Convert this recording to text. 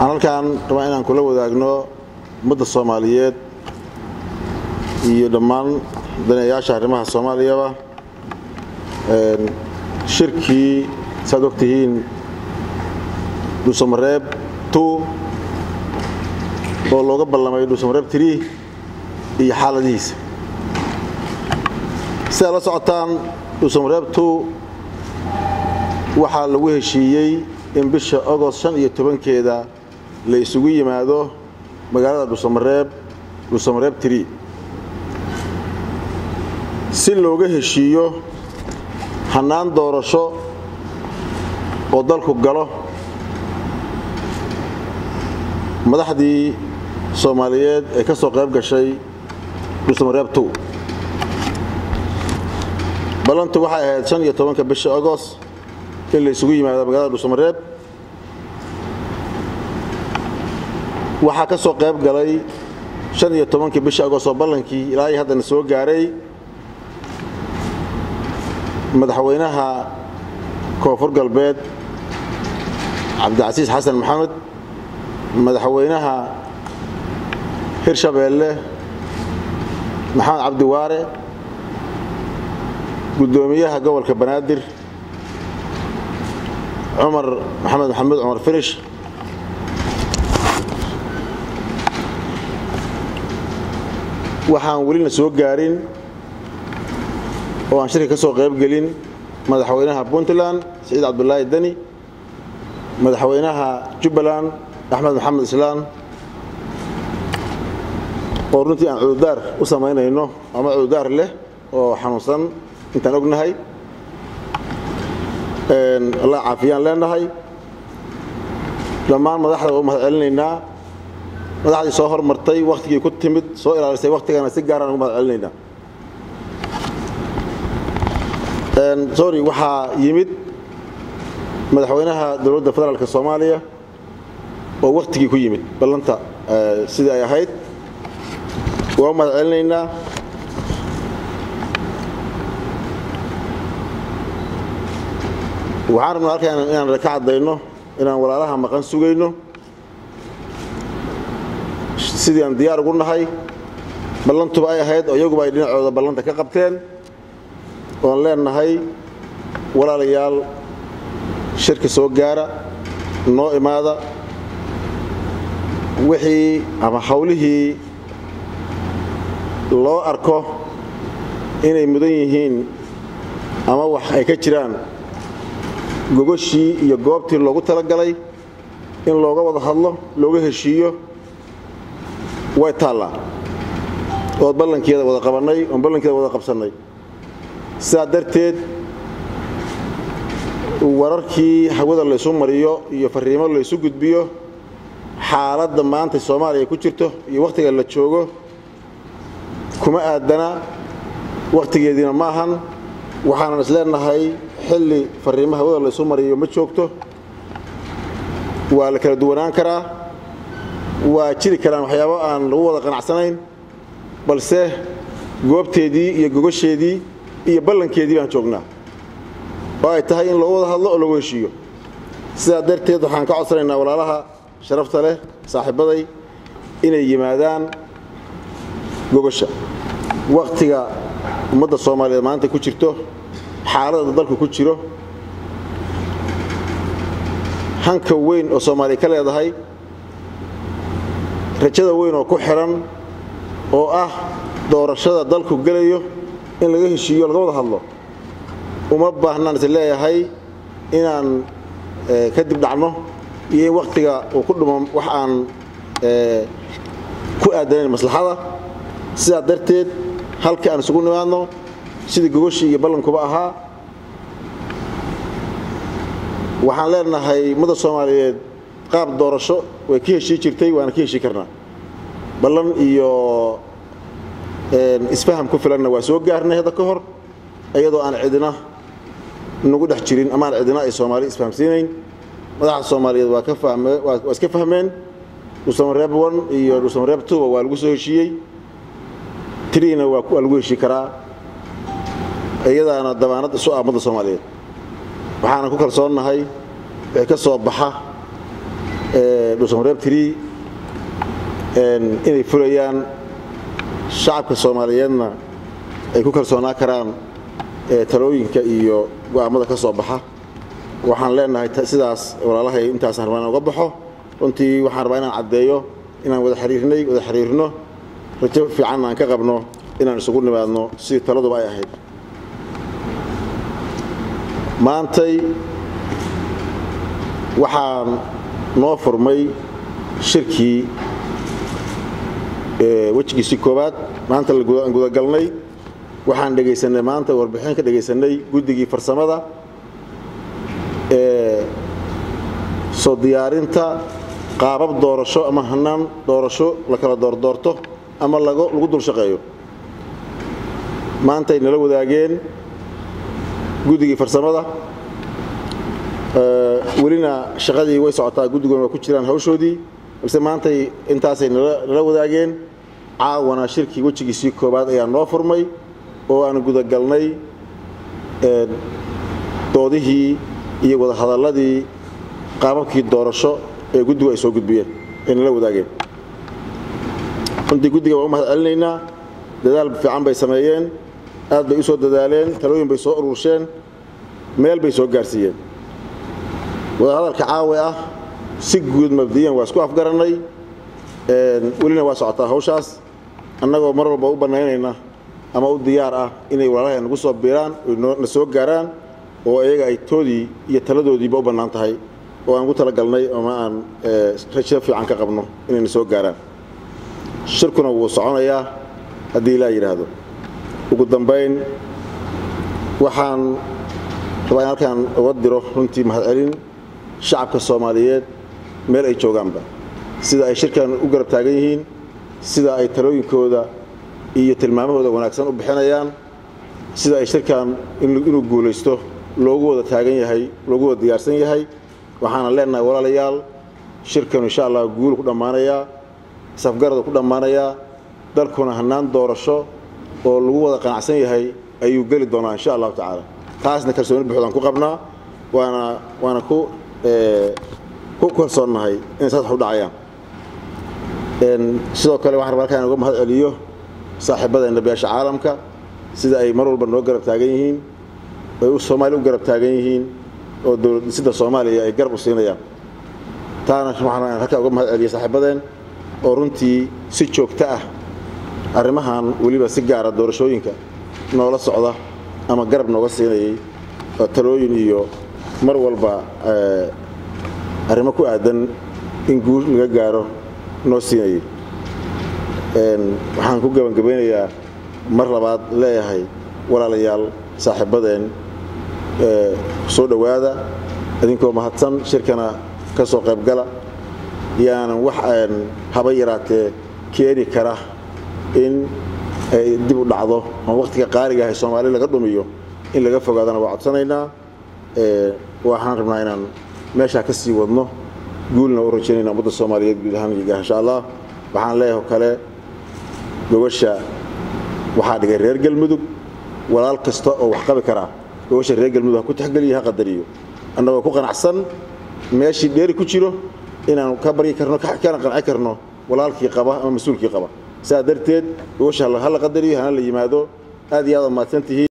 waxaan halkaan rabaa inaan kula wadaagno ummadda soomaaliyeed iyo dhammaan daneeyaasha arrimaha soomaaliyaba shirkii saad og tihiin dhuusamareeb two oo looga ballamay dhuusamareeb three iyo xaaladihiisa si aad la socotaan dhuusamareeb two waxaa lagu heshiiyey in bisha agost shan iyo tobankeeda la isugu yimaado magaalada dhuusamareeb dhuusamareeb tree si looga heshiiyo hannaan doorasho oo dalku galo madaxdii soomaaliyeed ee ka soo qayb gashay dhuusamareeb two ballantu waxay ahayd shan iyo tobanka bisha agost in la isugu yimaado magaalada dhuusamareeb waxaa ka soo qayb galay shan iyo tobankii bisha agost oo ballankii ilaa iyo haddana soo gaaray madaxweynaha koonfur galbeed cabdicasiis xasan maxamed madaxweynaha hirshabeelle maxamed cabdi waare guddoomiyaha gobolka banaadir cumar maxamed maxamuud cumar firish waxaan welina soo gaarin oo aan shirka ka soo qayb gelin madaxweynaha puntland siciid cabdulaahi deni madaxweynaha jubbaland axmed maxamed islaan oo runtii aan cududaar u samaynayno ama cududaar leh oo xanuunsan intaan ognahay allah caafiyaan leenahay dhammaan madaxda waa u mahad celinaynaa madaxdii soo hormartay wakhtigii ku timid soo ilaalisay wakhtigana si gaaraan ugu mahad celinaynaa sorry waxaa yimid madaxweynaha dowladda federaalk soomaaliya oo wakhtigii ku yimid ballanta sidii ay ahayd waa u mahad celinaynaa waxaan rabnaa halkaan inaan ka caddayno inaan walaalaha maqan sugayno sidii aan diyaar ugu nahay ballantuba ay ahayd oo iyaguba ay dhinacooda ballanta ka qabteen oan leenahay walaalayaal shirka soo gaara noo imaada wixii ama hawlihii loo arko inay mudan yihiin ama wax ay ka jiraan gogoshii iyo goobtii loogu talagalay in looga wada hadlo looga heshiiyo way taallaa ood ballankeeda wada qabannay oon ballankeeda wada qabsannay sidaa darteed wararkii hawada laysu mariyo iyo fariimo laysu gudbiyo xaaladda maanta soomaaliya ku jirto iyo wakhtiga la joogo kuma aadana wakhtigeediina ma ahan waxaanan isleenahay xilli fariimo hawada laysu mariyo ma joogto waa la kala duwanaan karaa waa jiri karaan waxyaabo aan lagu wada qanacsanayn balse goobteedii iyo gogosheedii iyo ballankeedii baan joognaa oo ay tahay in loogu wada hadlo oo lagu heshiiyo sidaa darteed waxaan ka codsanaynaa walaalaha sharafta leh saaxiibbaday inay yimaadaan gogosha wakhtiga ummadda soomaaliyeed maanta ku jirto xaaladda dalku ku jiro hanka weyn oo soomaaliya ka leedahay rajada weyn oo ku xihan oo ah doorashada dalku gelayo in laga heshiiyo laga wada hadlo uma baahnaan is leeyahay inaan kadib dhacno iyo in wakhtiga uu ku dhumo wax aan ku aadanayn maslaxada sidaa darteed halka aan isugu nimaadno sidii gogoshii iyo ballankuba ahaa waxaan leenahay ummadda soomaaliyeed qaab doorasho way ka heshii jirtay waana ka heshii karnaa ballan iyo isfaham ku filanna waa soo gaarnay hadda ka hor iyadoo aan cidina nagu dhex jirin ama aan cidina ay soomaali isfahamsiinayn madaxda soomaaliyeed waa ka fahme waa iska fahmeen dhuusamareeb one iyo dhuusamareeb twoba waa lagu soo heshiiyey triina waa lagu heshii karaa iyadaana dabaanad isu ah ummadda soomaaliyeed waxaana ku kalsoonnahay wixii ka soo baxa dhuusamareeb tiri inay fulayaan shacabka soomaaliyeedna ay ku kalsoonaa karaan talooyinka iyo go'aammada ka soo baxa waxaan leenahay sidaas walaalahay intaasaan rabaa inaan uga baxo runtii waxaan rabaa inaan caddeeyo inaan wada xiriirnay wada xiriirno rajo fiicanna aan ka qabno inaan isugu nimaadno sidii taladuba ay ahayd maantay waxaan noo furmay shirkii wejigiisii koowaad maanta aan gudagalnay waxaan dhegaysanay maanta warbixin ka dhegaysanay guddigii farsamada ee soo diyaarinta qaabab doorasho ama hanaan doorasho la kala doordoorto ama lagu dul shaqeeyo maantay nala wadaageen guddigii farsamada welina shaqadii way socotaa guddiguna waa ku jiraan hawshoodii balse maantay intaasay nala wadaageen caawana shirkii wejigiisii koowaad ayaa noo furmay oo aan gudagalnay doodihii iyo wadahadalladii qaababkii doorasho ee guddigu ay soo gudbiyeen ay nala wadaageen runtii guddiga waan u mahad celinaynaa dadaal fiican bay sameeyeen aad bay u soo dadaaleen talooyin bay soo urursheen meel bay soo gaarsiiyeen wadahadalka caawi ah si guud mabdiyan waa isku afgarannay welina waa socotaa hawshaas annagoo mar walba u bannaynayna ama u diyaar ah inay walaalahay nagu soo biiraan na soo gaaraan oo iyaga ay toodii iyo taladoodiiba u bannaan tahay oo aan ugu talagalnay ama aan rajo fiican ka qabno inayna soo gaaraan shirkuna wuu soconayaa haddii ilaa yidhaahdo ugu dambayn waxaan rabaa in halkaan uga diro runtii mahadcelin shacabka soomaaliyeed meel ay joogaanba sida ay shirkan u garab taagan yihiin sida ay talooyinkooda iyo tilmaamahooda wanaagsan u bixinayaan sida ay shirkan inuu guulaysto loogu wada taagan yahay loogu wada diyaarsan yahay waxaana leenahay walaalayaal shirkanu insha allah guulu ku dhammaanayaa safgarada ku dhammaanayaa dalkuna hannaan doorasho oo lagu wada qanacsan yahay ayuu geli doonaa insha allahu tacaala taasna kalsooni buuxdaan ku qabnaa waana waana ku ku kalsoonnahay inay saas wax u dhacayaan sidoo kale waxaan rabaa halkaan uga mahad celiyo saaxiibadeenna beesha caalamka sida ay mar walba noo garab taagan yihiin ay soomaaliya u garab taagan yihiin oo dowlad dhisida soomaaliya ay garab u siinayaan taana waxaan halkaan uga mahad celiya saaxiibadeen oo runtii si joogto ah arrimahan weliba si gaara doorashooyinka noola socda ama garab nooga siinayay talooyin iyo mar walba arrimo ku aadan in guul laga gaaro noo siinayay waxaan ku gebangabaynayaa mar labaad leeyahay walaalayaal saaxiibadeen soo dhowaada idinkoo mahadsan shirkana ka soo qaybgala yaanan wax haba yaraatee keeni kara in ay dib u dhacdo ama wakhtiga qaaliga ahay soomaali laga dhumiyo in laga fogaadana waa codsanaynaa waxaan rabnaa inaan meeshaa ka sii wadno guulna u rajaynayna ummadda soomaaliyeed guud ahaan iyo insha allah waxaan leeyahay oo kale gobasha waxaa dhigay reer galmudug walaal kasta oo wax qabi karaa gobasha reer galmudug ha ku taxgeliyo ha qadariyo annagoo ku qanacsan meeshii dheeri ku jiro inaan ka baryi karno kana qanci karno walaalkii qaba ama mas-uulkii qaba saa darteed gobasha ha la qadariyo hana la yimaado aad iyo aad mahadsantihiin